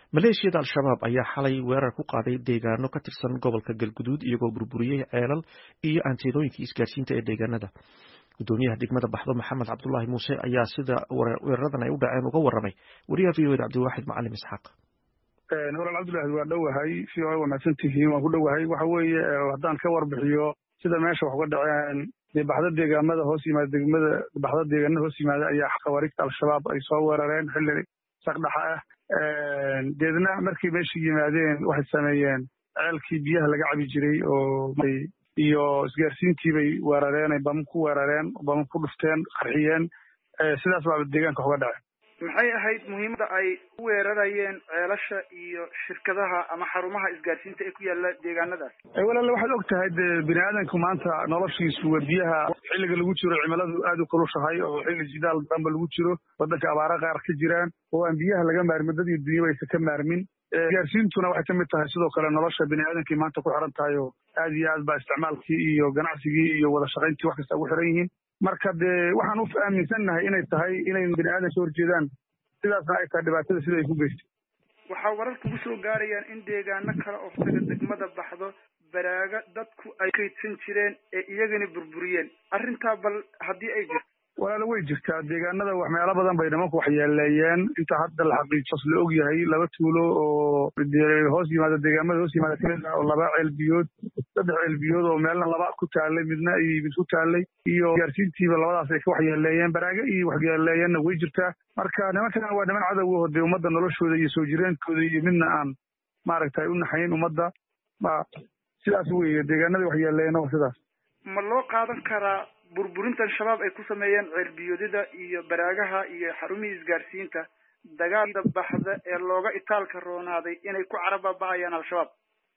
maleeshiyada al-shabaab ayaa xalay weerar ku qaaday deegaano ka tirsan gobolka galguduud iyagoo burburiyey ceelal iyo aanteedooyinkii isgaarsiinta ee deegaanada gudoomiyaha degmada baxdo maxamed cabdulaahi muuse ayaa sida weeraradan ay u dhaceen uga waramay wariyaha v oda cabdiwaaxid macalim isxaaq walaal cabdulahi waa dhowahay si waa wanaagsan tihiin waan ku dhowahay waxa weeye haddaan ka warbixiyo sida meesha wax uga dhaceen dee baxdo deegaamada hoos yimaada degmada baxdo deegaanada hoos yimaada ayaa khawaariigta al-shabaab ay soo weerareen xilli saqdhaxa ah deedna markay meesha yimaadeen waxay sameeyeen ceelkii biyaha laga cabi jiray oo iyo isgaarsiintii bay weerareen bama ku weerareen bama ku dhufteen qarxiyeen sidaas baaba deegaanka wax uga dhaceen maxay ahayd muhiimadda ay u weerarayeen ceelasha iyo shirkadaha ama xarumaha isgaarsiinta ee ku yaala deegaanadaas walaale waxaad og tahay dee bini aadanku maanta noloshiisu waa biyaha xilliga lagu jiro cimiladu aad u kulushahay oo xilli jidaal damba lagu jiro waddanka abaara qaar ka jiraan oo aan biyaha laga maarmin dad iyo dunyaba aysan ka maarmin isgaarsiintuna waxay kamid tahay sidoo kale nolosha bini aadankii maanta ku xiran tahay oo aad iyo aad baa isticmaalkii iyo ganacsigii iyo wada shaqayntii wax kasta ugu xiran yihiin marka dee waxaan u aaminsannahay inay tahay inay bini aadan ka horjeedaan sidaasna ay tahay dhibaatada sida ay ku geystay waxaa warar kugu soo gaarayaan in deegaano kale oo taga degmada baxdo baraaga dadku ay kaydsan jireen ee iyagana burburiyeen arrintaa bal haddii ay jirto walaala way jirtaa deegaanada wax meelo badan bay nimanku waxyeeleeyeen inta hadda la xaqiijos la og yahay laba tuulo oo hoos yimaada deegaamada hoos yimaada kamid ah oo laba ceelbiyood saddex ceelbiyood oo meelna laba ku taalay midna ay mid ku taalay iyo gaarsiintiiba labadaas ay ka waxyeeleeyeen baraaga iyo waxyeeleeyeenna way jirtaa marka nimankan waa niman cadow oo dee ummadda noloshooda iyo soo jireenkooda iyo midna aan maaragtay u naxayn ummadda ma sidaas weeye deegaanadii waxyeeleeyeen waa sidaas ma loo qaadan karaa burburintan shabaab ay ku sameeyeen ceelbiyoodida iyo baraagaha iyo xarumihii isgaarsiinta dagaalda baxda ee looga itaalka roonaaday inay ku carababa'ayaan al-shabaab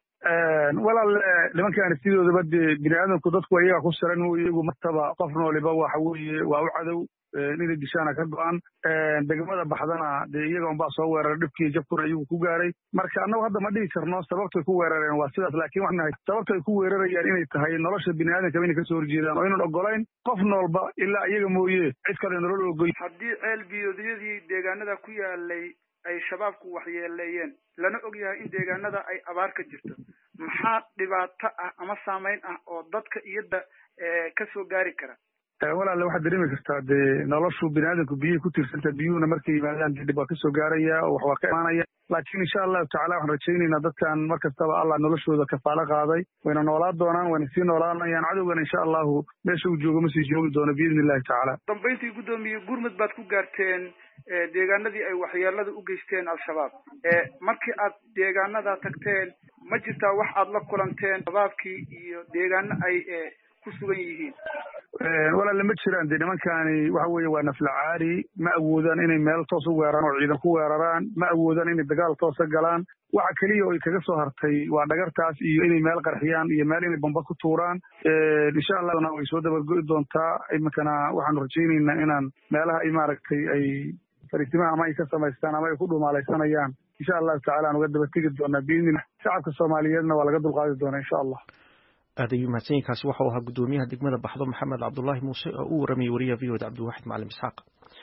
walaal nimankaani sidoodaba dee bini aadamku dadku iyaga ku siran iyagu martaba qof nooliba waxa weeye waa u cadow inay dishaana ka go-an degmada baxdana dee iyaga unbaa soo weeraray dhibkii jabkuna iyagu ku gaaray marka annagu hadda ma dhihi karno sababtay ku weerareen waa sidaas laakiin waxaan nahay sababta ay ku weerarayaan inay tahay nolosha bini aadamkaba inay kasoo horjeedaan oo inaan ogolayn qof noolba ilaa iyaga mooye cid kale nolol ogoy haddii ceel biyoodyadii deegaanada ku yaalay ay shabaabku waxyeeleeyeen lana og yahay in deegaanada ay abaar ka jirto maxaa dhibaato ah ama saameyn ah oo dadka iyada ka soo gaari kara walaale waxaad dareemi kartaa dee noloshu bini aadamku biyihii ku tiirsanta biyuhuna markay yimaadaan dib waa kasoo gaaraya oo wax waa ka imaanaya laakiin insha allahu tacala waxaan rajaynaynaa dadkan mar kastaba allah noloshooda kafaalo qaaday wayna noolaa doonaan wayna sii noolaanayaan cadowgana insha allahu meesha uu joogo ma sii joogi doono biidni illahi tacaala dambayntii guddoomiye gurmud baad ku gaarteen deegaanadii ay waxyeelada u geysteen al-shabaab markii aad deegaanada tagteen ma jirtaa wax aad la kulanteen shabaabkii iyo deegaano ay ku sugan yihiin walaale ma jiraan dee nimankani waxa weeye waa naflacaari ma awoodaan inay meel toos u weeraraan oo ciidan ku weeraraan ma awoodaan inay dagaal toosa galaan waxa keliya oo ay kaga soo hartay waa dhagartaas iyo inay meel qarxiyaan iyo meel inay bamba ku tuuraan insha allahna way soo dabargo'i doontaa iminkana waxaanu rajaynaynaa inaan meelaha ay maaragtay ay fariisimaha ama ay ka samaystaan ama ay ku dhumaalaysanayaan insha allahu tacala aan uga daba tegi doonaa biidnillah shacabka soomaaliyeedna waa laga dulqaadi doonaa insha allah aad ayuu mahadsanyiinkaasi waxau ahaa guddoomiyaha degmada baxdo maxamed cabdulaahi muuse oo u waramayay wariyaha v oda cabdiwaxid macalim isxaaq